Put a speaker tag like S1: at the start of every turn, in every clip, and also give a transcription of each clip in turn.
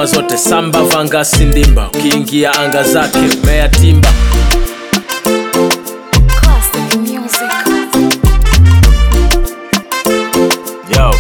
S1: ngoma zote samba vanga sindimba ukiingia anga zake mea timba
S2: Classic music.
S1: Yo.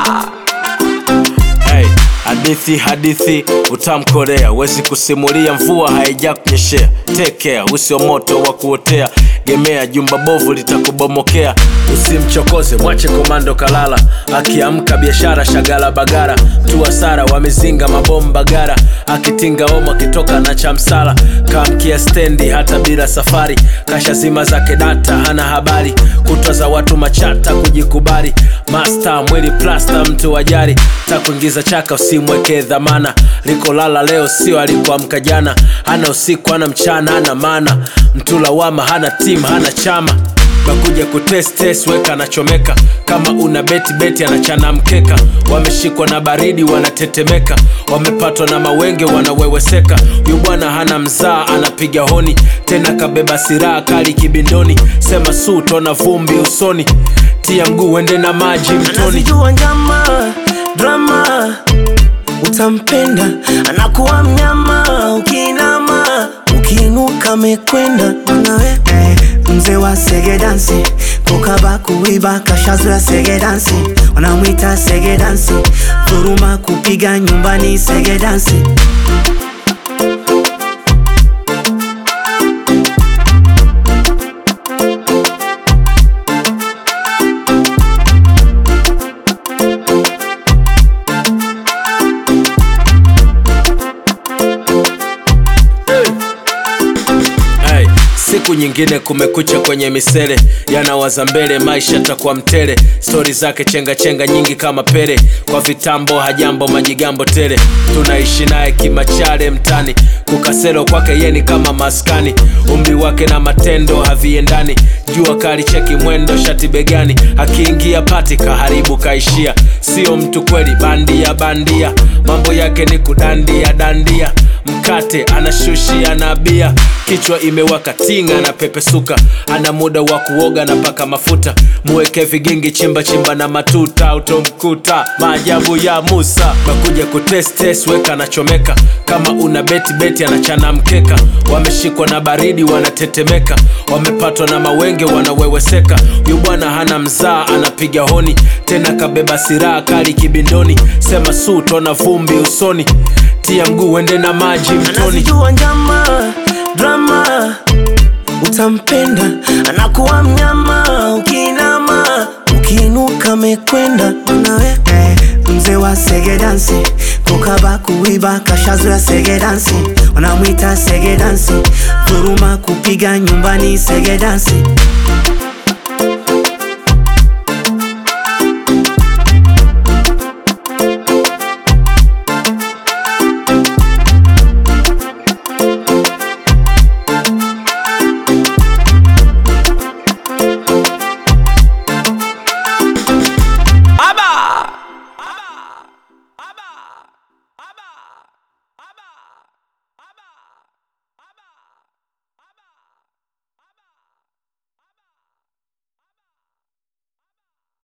S1: Hey, hadithi hadithi utamkorea wezi kusimulia mvua haija kunyeshea tekea usio moto wa kuotea gemea jumba bovu litakubomokea usimchokoze mwache komando kalala akiamka biashara shagala bagara mtu hasara wamezinga mabomba gara akitinga omo akitoka na chamsala kamkia stendi hata bila safari kasha zima zake data hana habari kutwa za watu machata kujikubali masta mwili plasta mtu wajari takuingiza chaka usimweke dhamana likolala leo sio alikuamka jana hana usiku hana mchana hana mana mtu lawama hana tim hana chama nakuja kutestes weka anachomeka kama una beti beti anachana mkeka wameshikwa na baridi wanatetemeka wamepatwa na mawenge wanaweweseka huyu bwana hana mzaa anapiga honi tena kabeba siraha kali kibindoni sema su tona vumbi usoni tia mguu wende na maji mtoni
S3: anazijua njama drama utampenda anakuwa mnyama ukiinama ukiinuka mekwenda mwanawe eh, mzee wa sege dansi kukaba kuiba kashazoya sege dansi wanamwita sege dansi dhuruma kupiga nyumbani sege dansi
S1: Hey, siku nyingine kumekucha kwenye misele yanawaza mbele maisha takuwa mtele stori zake chenga chenga nyingi kama pele kwa vitambo hajambo majigambo tele tunaishi naye kimachale mtani kukaselo kwake yeni kama maskani umri wake na matendo haviendani jua kali cheki mwendo shati begani akiingia pati kaharibu kaishia sio mtu kweli bandia bandia mambo yake ni kudandia dandia mkate anashushia na bia kichwa imewaka tinga na pepesuka ana muda wa kuoga na paka mafuta muweke vigingi chimba chimba na matuta utomkuta maajabu ya musa nakuja kutestes weka anachomeka kama una beti beti anachana mkeka wameshikwa na baridi wanatetemeka wamepatwa na mawenge wanaweweseka huyu bwana hana mzaa anapiga honi tena kabeba siraha kali kibindoni sema su tona vumbi usoni tia mguu wende na maji mtoni
S3: anazijua njama drama utampenda anakuwa mnyama ukiinama ukiinuka mekwenda mwanawe eh, mzee wa sege dansi kukaba kuiba kashazoya sege dansi wanamwita sege dansi dhuruma kupiga nyumbani sege dansi